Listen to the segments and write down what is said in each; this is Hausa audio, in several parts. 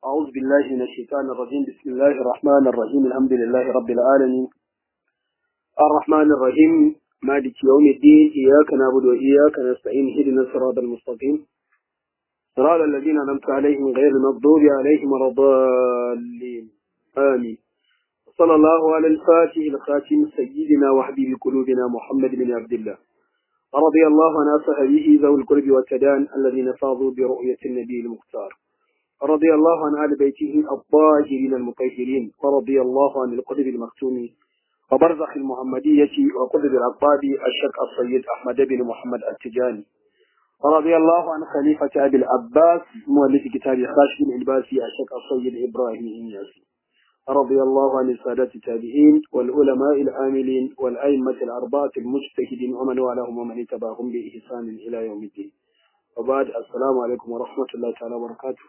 أعوذ بالله من الشيطان الرجيم بسم الله الرحمن الرحيم الحمد لله رب العالمين الرحمن الرحيم مالك يوم الدين إياك نعبد وإياك نستعين اهدنا الصراط المستقيم صراط الذين أنعمت عليهم غير المغضوب عليهم ولا الضالين آمين صلى الله على الفاتح الخاتم سيدنا وحبيب قلوبنا محمد بن عبد الله رضي الله عن أصحابه ذوي القرب والتدان الذين فاضوا برؤية النبي المختار رضي الله عن آل بيته الطاهرين المطهرين ورضي الله عن القدر المختوم وبرزخ المحمدية وقدر العقاب الشك السيد أحمد بن محمد التجاني رضي الله عن خليفة أبي العباس مؤلف كتاب خاشم العباسي الشك السيد إبراهيم النياسي رضي الله عن السادة التابعين والعلماء العاملين والأئمة الأربعة المجتهدين ومن والاهم ومن اتبعهم بإحسان إلى يوم الدين وبعد السلام عليكم ورحمة الله تعالى وبركاته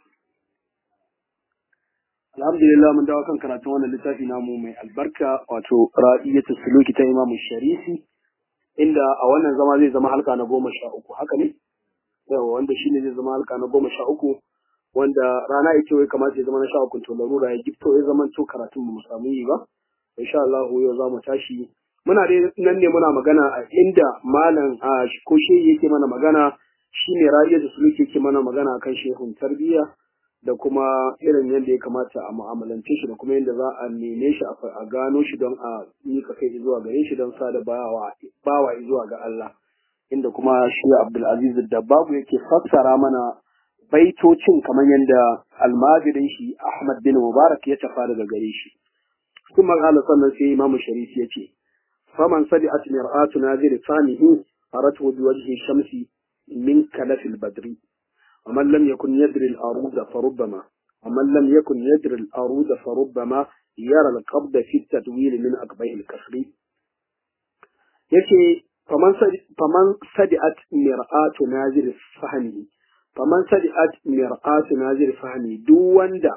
alhamdulillah mun dawo kan karatun wannan littafi namu mai albarka wato ra'iyatu suluki ta imamu sharifi inda a wannan zama zai zama halka na goma sha uku haka ne yawa wanda shine zai zama halka na goma sha uku wanda rana ita wai kamata ya zama na sha uku to larura ya gifto ya zama to karatun mu samu yi ba insha Allah yau za mu tashi muna dai nan ne muna magana a inda malam a ko shehi yake mana magana shine ra'iyatu suluki yake mana magana akan shehun tarbiyya da kuma irin yadda ya kamata a mu'amalance shi da kuma yadda za a neme shi a gano shi don a mika kai zuwa gare shi don sada bawa bawa zuwa ga Allah inda kuma shi Abdulaziz da babu yake fassara mana baitocin kamar yadda almajirin shi Ahmad bin Mubarak ya tafa daga gare shi kuma Allah sannan sai Imam Sharif ya ce faman sadi'at mir'atu nazir fanihi aratu bi wajhi shamsi min kalafil badri ومن لم يكن يدري الأرود فربما ومن لم يكن يدري الأرود فربما يرى القبض في التدوير من أقبه الكسر يكي فمن فمن صدعت مرآة نازل فهمه فمن صدعت مرآة نازل فهمه دون دا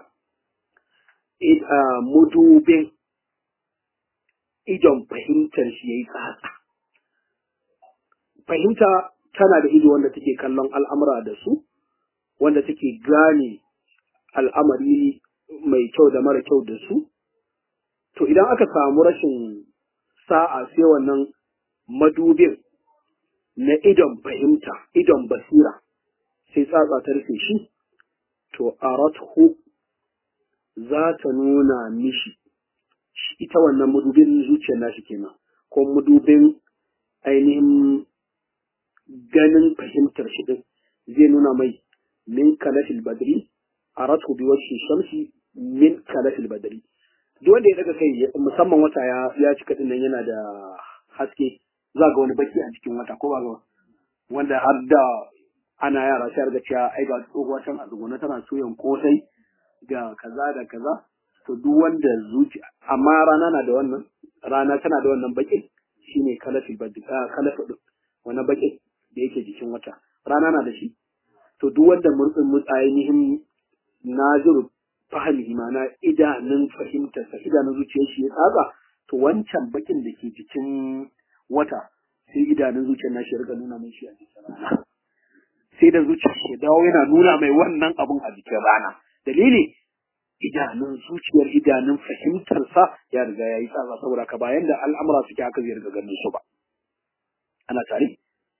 مدوبين idon fahimtar shi ya yi tsatsa. Fahimta tana da ido wanda take kallon al'amura da su, wanda take gane al'amari mai kyau da mara kyau da su, to idan aka samu rashin sa'a sai wannan madubin na idon fahimta, idon basira, sai tsatsa ta rufe shi, to arathu za ta nuna mishi ita wannan madubin zuciyar nashi kenan, ko madubin ainihin ganin fahimtar shi din zai nuna mai min kalafil badri aratu bi wajhi shamsi min kalafil badri duk wanda ya daga kai musamman wata ya ya cika din nan yana da haske za ga wani baki a cikin wata ko ba ga wanda har da ana yara sai ga cewa ai ga tsohuwa can a tsuguna tana soyan kosai ga kaza da kaza to duk wanda zuci amma rana na da wannan rana tana da wannan bakin shine kalafil badri kalafil wannan bakin da yake jikin wata rana na da shi to duk wanda murtsin ainihin naziru fahimi mana idanun fahimtarsa idanun zuciyar shi ya tsaga to wancan bakin da ke jikin wata sai idanun zuciyar na shi ya nuna mai shi a jikin rana sai da zuciyar shi dawo yana nuna mai wannan abun a jikin rana dalili idanun zuciyar idanun fahimtarsa ya riga ya yi tsaga saboda ka bayan da al'amura suke haka zai riga ganin su ba ana tare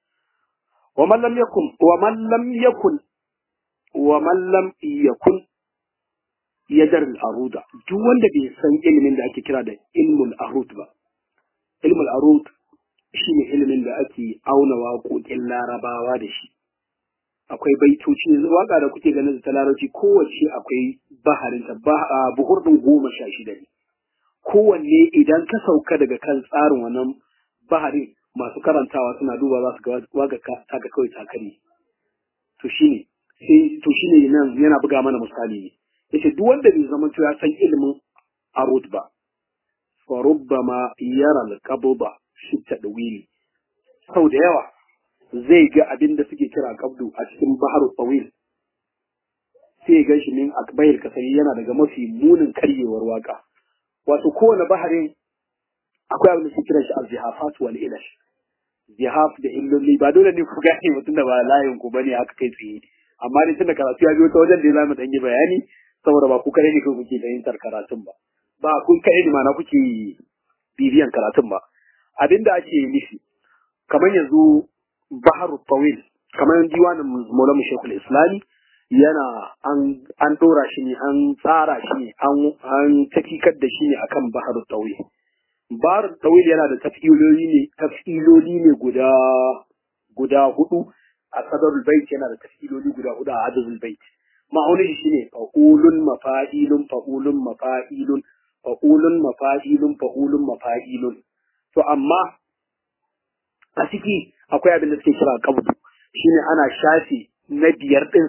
ومن لم يكن ومن لم يكن ومن لم يكن يدر الأرود duk wanda bai san ilimin da ake kira da ilmul arud ba ilmul arud shine ilimin da ake auna waƙoƙin larabawa da shi akwai baitoci waka da kuke ganin ta larabci kowace akwai baharin ta buhur din goma sha shida ne kowanne idan ka sauka daga kan tsarin wannan baharin masu karantawa suna duba za su ga waga taka kawai takari to shine sai to shine nan yana buga mana misali ne yace duk wanda bai zama ya san ilimin arud ba fa rubbama yara al-qabda shi tadwili sau da yawa zai ga abin da suke kira qabdu a cikin baharu tawil sai ga shi min akbayil kasari yana daga mafi munin karyewar waka wato kowane baharin akwai abin da suke kira shi al-zihafat wal ilash zihaf da illoli ba dole ne ku gane mutum da ba layin ku bane haka kai tsaye amma dai tunda karatu ya biyo ta wajen da zamu dan yi bayani saboda ba ku kare ne kuke fahimtar karatun ba ba ku kare ne mana kuke bibiyan karatun ba abinda ake nufi kamar yanzu baharu tawil kamar diwanin maulana shekul islami yana an an dora shi ne an tsara shi ne an an tafikar da shi ne akan baharu tawil baharu tawil yana da tafiloli ne tafiloli ne guda guda hudu a sadarul bait yana da tafiloli guda hudu a adadul bait ma'aunin shi ne fa'ulun mafa'ilun fa'ulun mafa'ilun fa'ulun mafa'ilun fa'ulun mafa'ilun to amma a ciki akwai abin da suke kira qabdu shine ana shafe na biyar din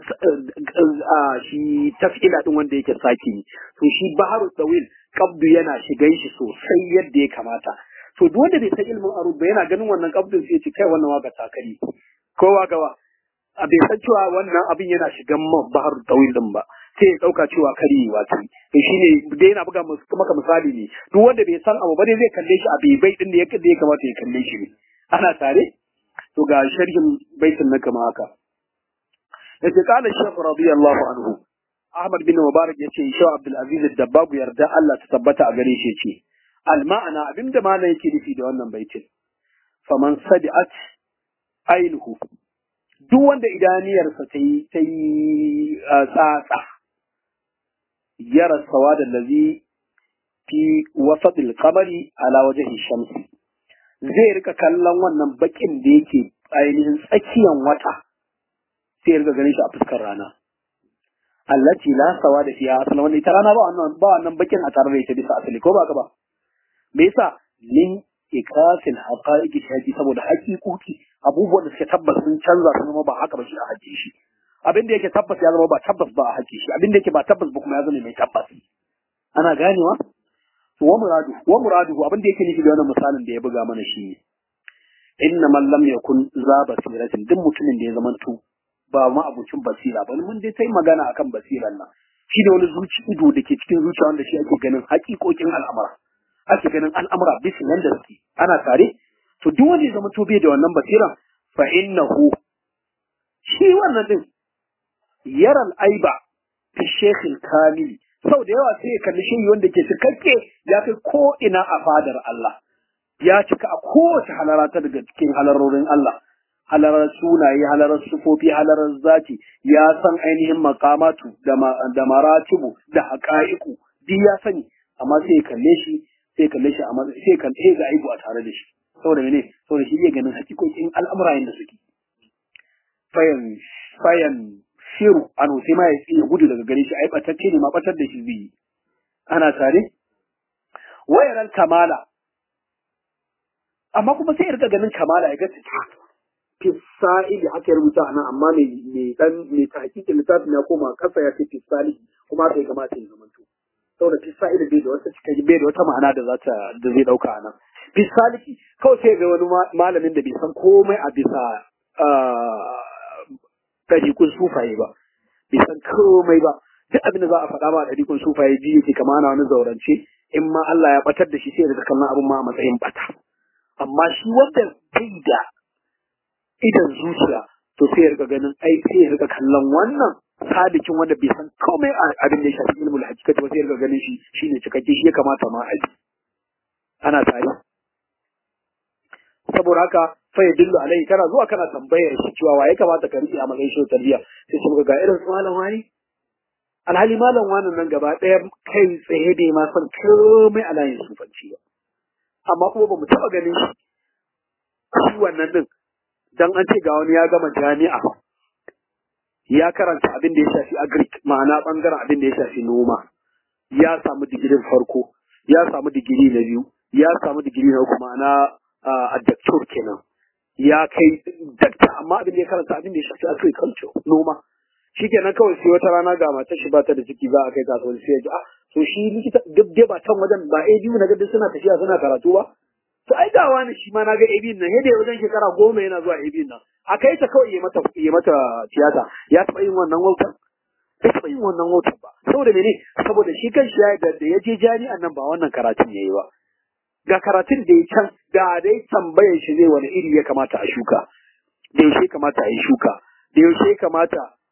shi tafila din wanda yake saki ne to shi baharu tawil qabdu yana shigan shi sosai yadda ya kamata to duk wanda bai san ilmin arub ba yana ganin wannan qabdun sai ya ce kai wannan waka takari kowa gawa a bai san cewa wannan abin yana shigan man bahar tawil din ba sai ya dauka cewa karyewa ce to shine dai yana buga maka misali ne duk wanda bai san abu ba dai zai kalle shi a bai din da ya kamata ya kalle shi ne ana tare to ga sharhin baitin na kama haka yace kana shaykh radiyallahu anhu Ahmad bin Mubarak yace Shaykh Abdul Aziz Dabbab yarda Allah ta tabbata a gare shi yace al ma'ana abinda malam yake nufi da wannan baitin faman sadi'at ainuhu duk wanda idaniyarsa ta yi ta yi tsatsa yara sawa da lazi fi wasatil kamari ala wajen shamsi zai rika kallon wannan bakin da yake ainihin tsakiyan wata sai ya rika ganin shi a fuskar rana allati la sawa da fiya asali wanda ita rana ba wannan ba wannan bakin a tare da ita bisa asali ko ba ka ba me yasa lin ikafil haqa'iqi shaji saboda haƙiƙoki abubuwan da suke tabbas sun canza su zama ba haka ba shi a haƙe shi abin da yake tabbas ya zama ba tabbas ba a haƙe shi abin da yake ba tabbas ba kuma ya zama mai tabbas ana ganewa to wa muradu wa muradu abin da yake nufi da wannan misalin da ya buga mana shi ne inna man lam yakun za basiratin duk mutumin da ya zama to ba ma abucin basira ba mun dai sai magana akan basiran nan shi da wani zuci ido da ke cikin zuciya wanda shi ake ganin haƙiƙokin al'amura ake ganin al'amura bisa yanda suke ana tare to duk wanda ya zama to bai da wannan basira fa innahu shi wannan din yaral aiba fi shekhil kamili sau da yawa sai ya kalli shi wanda ke cikakke ya kai ko ina a fadar Allah ya cika a kowace halara ta daga cikin halarorin Allah halarar sunaye halarar sufofi halarar zati ya san ainihin makamatu da maratibu da haƙa'iku duk ya sani amma sai ya kalle shi sai kalle shi amma sai kalle sai ga aibu a tare da shi saboda mene saboda shi zai ganin hakikokin al'amura yanda suke fayan fayan shiru an sai ma ya ya gudu daga gare shi ai batacce ne ma batar da shi zai yi ana tare wayaran kamala amma kuma sai ya rika ganin kamala ya ga fisa'ili haka ya rubuta nan amma mai mai dan mai tahqiqi littafin ya koma kasa ya ce fisali kuma haka ya kamata ya zamanto saboda fisa'ili bai da wata cikakke bai da wata ma'ana da za ta da zai dauka a nan fisali kawai sai ga wani malamin da bai san komai a bisa ɗariƙun sufaye ba bai san komai ba duk abin da za a faɗa ma a ɗariƙun sufaye biyu yake kama na wani zaurance in ma Allah ya batar da shi sai ya kallon abin ma a matsayin bata amma shi wanda bai da idan zuciya to sai ya rika ganin ai sai ya rika kallon wannan sadikin wanda bai san komai a abin da ya shafi ilmul hakikati ba sai ya rika ganin shi shine cikakke shi ya kamata ma a ji ana tare saboda haka fa ya dillu alai kana zuwa kana tambayar shi cewa waye kamata ka rike a matsayin shi tarbiyya sai su ga irin su malam wani alhali malam wani nan gaba ɗaya kai tsaye bai ma san komai a layin sufanci ba amma kuma ba mu taɓa ganin shi shi wannan din dan an ce ga wani ya gama jami'a ya karanta abin da ya shafi agric ma'ana bangaren abin da ya shafi noma ya samu digirin farko ya samu digiri na biyu ya samu digiri na uku ma'ana a daktar kenan ya kai dakta amma abin da ya karanta abin da ya shafi agriculture noma shi kenan kawai sai wata rana ga matar shi ba ta da ciki za a kai ta sai ya ji ah to shi likita duk dai ba can wajen ba a biyu na ga suna tafiya suna karatu ba to ai ga wani shi ma na ga abin nan yadda wajen shekara goma yana zuwa abin nan a kai ta kawai ya mata ya mata tiyata ya taɓa yin wannan wautar bai taɓa yin wannan wautar ba saboda mene saboda shi kan shi ya da ya je jami'an nan ba wannan karatun yayi ba ga karatun da ya can da dai tambayar shi zai wani iri ya kamata a shuka da yaushe kamata a yi shuka da yaushe kamata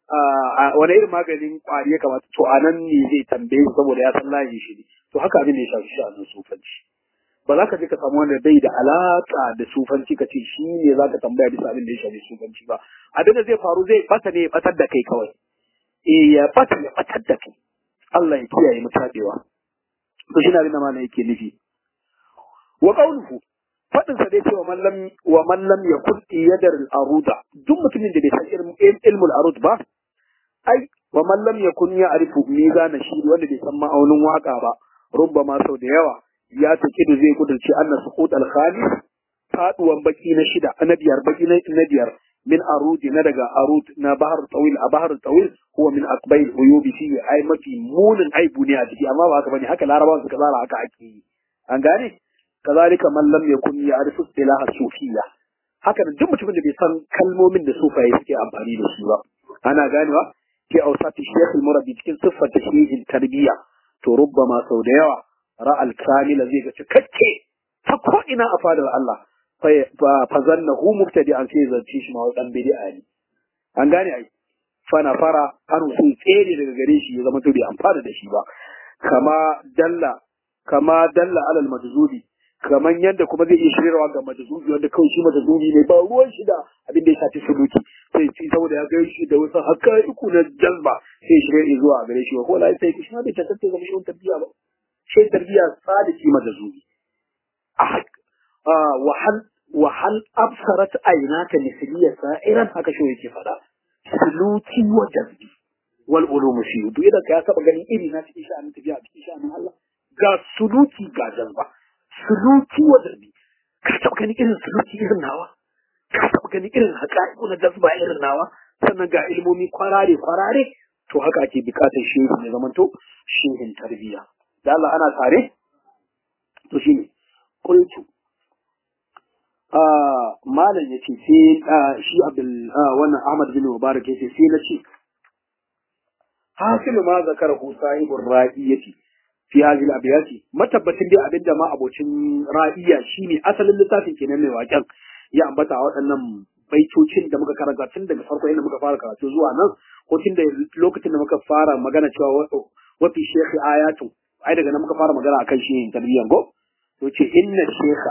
wani irin maganin kwari ya kamata to a nan ne zai tambaye saboda ya san layin shi ne to haka abin da ya shafi sha'anin sufanci ba za ka je ka samu wanda bai da alaka da sufanci ka ce shi ne za ka tambaya bisa abin da ya shafi sufanci ba abin da zai faru zai bata ne ya batar da kai kawai eh ya bata ya batar da kai Allah ya kiyaye mu tabewa to shi na abin da mana yake nufi wa qawluhu fadin sa dai cewa man lam wa man lam yakun yadar al-aruda duk mutumin da bai san ilmul arud ba ai wa man lam yakun ya'rifu mizana shi wanda bai san ma'aunin waka ba rubbama sau da yawa ya take da zai kudurci anna suqut al-khalis faduwan baki na shida na biyar baki na biyar min arudi na daga arud na bahar tawil a bahar tawil huwa min akbayil uyubi fi ai mafi munin aibu ne a ciki amma ba haka bane haka larabawa suka tsara haka ake yi an gane kazalika man lam yakun ya'rifu istilah sufiyya haka duk mutumin da bai san kalmomin da sufaye suke amfani da su ba ana ganewa ke ausati shaykh al-murabbi cikin siffar tashrihin tarbiyya to rubbama sau da yawa ra'al kamila zai ga cikakke ta ko ina a fadar Allah fa zannahu mubtadi'an sai zance shi ma dan bid'a ne an gane ai fana fara an sun tsere daga gare shi ya zama to bai amfana da shi ba kama dalla kama dalla alal majzubi kaman yadda kuma zai iya shirarwa ga majzubi wanda kawai shi majzubi ne ba ruwan shi da abin da ya shafi suluki sai ci saboda ya ga shi da wasu hakaiku na jazba sai shirya zuwa gare shi ko la sai shi ma bai tantance ga shi tarbiya ba sai tarbiya sadiki majzubi a wahal wahal absarat aynaka misliya sa'iran haka shi yake fada suluki wa jazbi wal ulum fi duk idan ka saba ganin iri na cikin sha'anin tafiya cikin sha'anin Allah ga suluki ga jazba suluki wa jazbi ka taba ganin irin suluki irin nawa ka taba ganin irin haƙa'iku na jazba irin nawa sannan ga ilmomi kwarare kwarare to haka ake bukatar shehu ne zamanto shehin tarbiyya da Allah ana tare to shine qultu malam ya ce sai shi abdul wannan ahmad bin mubarak ya ce sai na ce hasilu ma zakara hu sahibur ra'iyati fi hadhihi al-abyati matabbatin dai abinda ma abocin ra'iya shine asalin littafin kenan mai waken ya ambata waɗannan baitocin da muka karanta tun daga farko inda muka fara karatu zuwa nan ko tun da lokacin da muka fara magana cewa wafi shekhi ayatu ai daga nan muka fara magana akan shi tarbiyyan go to ce inna shekha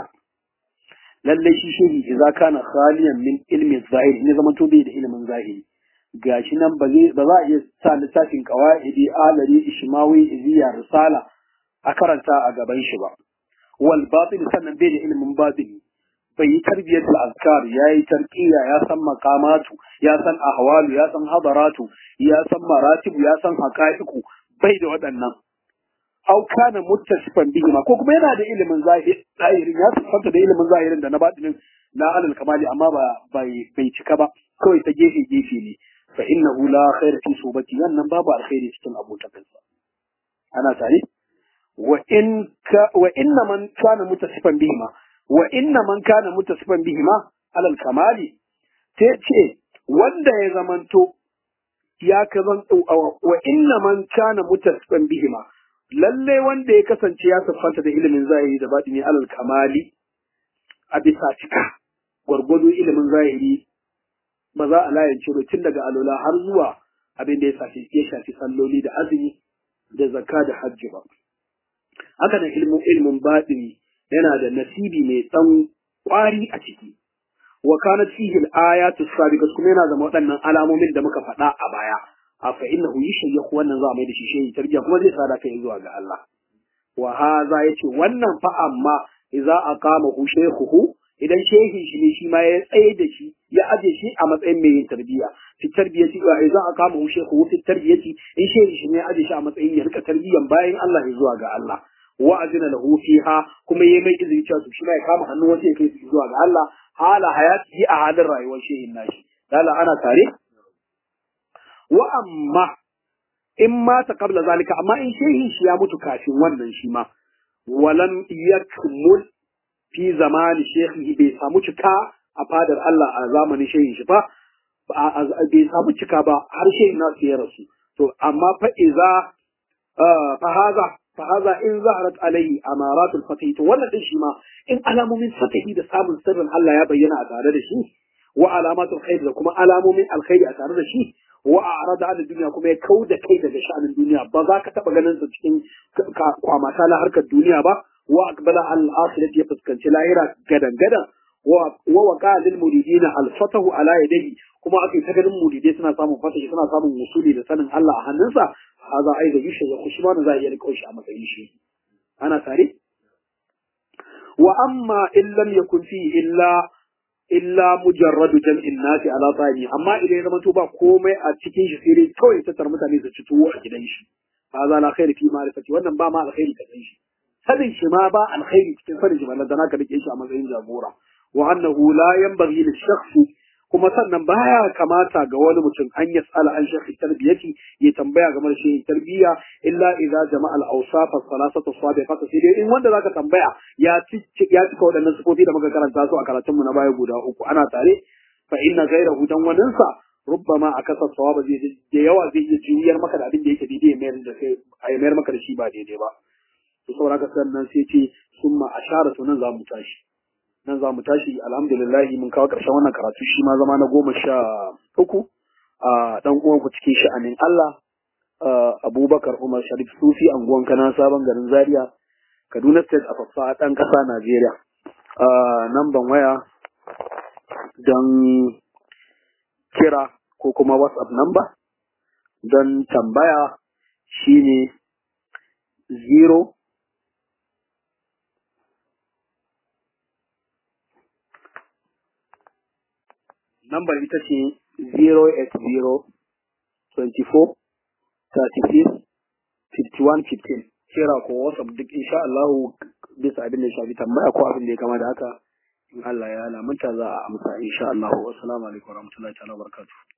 lalle shi shehi idza kana khaliyan min ilmi zahiri ne zaman to bai da ilimin zahiri gashi nan ba zai ba za a iya sa littafin qawaidi alari ishmawi iziya risala a karanta a gaban shi ba wal batin sannan bai da ilimin batini bai yi tarbiyatul azkar ya yi tarqiya ya san maqamatu ya san ahwalu ya san hadaratu ya san maratibu ya san haqa'iqu bai da waɗannan aw kana muttasifan bihi ma ko kuma yana da ilimin zahirin ya sifanta da ilimin zahirin da na batinin na alal kamali amma ba bai bai cika ba kawai ta gefe gefe ne fa innahu la khaira fi subati wannan babu alkhairi cikin abotakansa ana tare wa in ka wa inna man kana muttasifan bihi ma wa inna man kana muttasifan bihi ma alal kamali sai ce wanda ya zamanto ya kazan wa inna man kana muttasifan bihi ma lalle wanda ya kasance ya siffanta da ilimin zahiri da batini alal kamali a bisa cika gwargwado ilimin zahiri ba za a layance ba tun daga alola har zuwa abin da ya shafi ya shafi salloli da azumi da zakka da hajji ba haka nan ilimin ilimin batini yana da nasibi mai tsan kwari a ciki wa kanat fihi al-ayatu sabiqat kuma yana da waɗannan alamomin da muka faɗa a baya a fa innahu yushayyahu wannan za a mai da shi shehi tarbiya kuma zai sada kai zuwa ga Allah wa hadha yace wannan fa amma idza aqama hu shaykhuhu idan shehi shi ne shi ma ya tsaye da shi ya aje shi a matsayin mai yin tarbiya fi tarbiyati wa idza aqama hu shaykhuhu fi tarbiyati in shehi shi ne ya aje shi a matsayin ya rika tarbiyan bayan Allah ya zuwa ga Allah wa azina lahu fiha kuma yayi mai izini cewa shi ma ya kama hannun wasu ya kai su zuwa ga Allah hala hayati a halin rayuwar shehin nashi dala ana tare wa amma in mata qabla zalika amma in shehin shi ya mutu kafin wannan shi ma walam yakmul fi zamani shekhi bai samu cika a fadar Allah a zamanin shehin shi ba bai samu cika ba har shehin nasu ya rasu to amma fa iza fa haza fa haza in zaharat alaihi amaratul fatih to wannan din shi ma in alamomin fatahi da samun sirrin Allah ya bayyana a tare da shi wa alamatul khair da kuma alamomin alkhairi a tare da shi wa a'rada an duniya kuma ya kauda kai daga sha'anin duniya ba za ka taba ganin sa cikin kwamata na harkar duniya ba wa aqbala al akhirati ya fuskanci lahira gadan gadan wa waqa lil muridina al fatahu ala yadihi kuma ake ta ganin muridai suna samun fatahi suna samun musuli da sanin Allah a hannunsa haza ai da yushe ya kushi ma za a iya riko shi a matsayin shi ana tare wa amma in lam yakun fi illa illa mujarradu jam'in nasi ala tsani amma idan ya zama to ba komai a cikin shi sai dai kawai tattar mutane su ci tuwo a gidan shi haza la khairi fi ma'rifati wannan ba ma alkhairi ka san shi sanin shi ma ba alkhairi cikin sanin shi ballan da ka rike shi a matsayin jagora wa annahu la yanbaghi lil shakhsi kuma sannan baya kamata ga wani mutum an yas'ala an shaykh tarbiyati ya tambaya game da shi tarbiyya illa idza jama'a al-awsaf as-salasatu sabiqat sai dai in wanda zaka tambaya ya cika ya cika waɗannan sifofi da muka karanta su a karatun mu na baya guda uku ana tare fa inna ghayrahu dan wannan sa rubbama akasa sawaba zai da yawa zai iya juyar maka da abin da yake daidai mayar da sai a mayar maka da shi ba daidai ba to saboda haka sannan sai ce summa ashara to nan za mu tashi nan za mu tashi alhamdulillah mun kawo ƙarshen wannan karatu shi ma zama na goma sha uku a ɗan uwanku cikin sha'anin Allah Abubakar Umar Sharif Sufi anguwan kana sabon garin Zaria Kaduna State a faffa ɗan ƙasa Najeriya namban waya don kira ko kuma WhatsApp number don tambaya shine zero Nambar ita ce 080-24-36-51-15. Kira ko WhatsApp duk insha Allah bisa abin da shafi tambaya ko abin da ya kama da haka in Allah ya lamunta za a amsa insha Allah. Wassalamu alaikum warahmatullahi ta'ala barakatuh.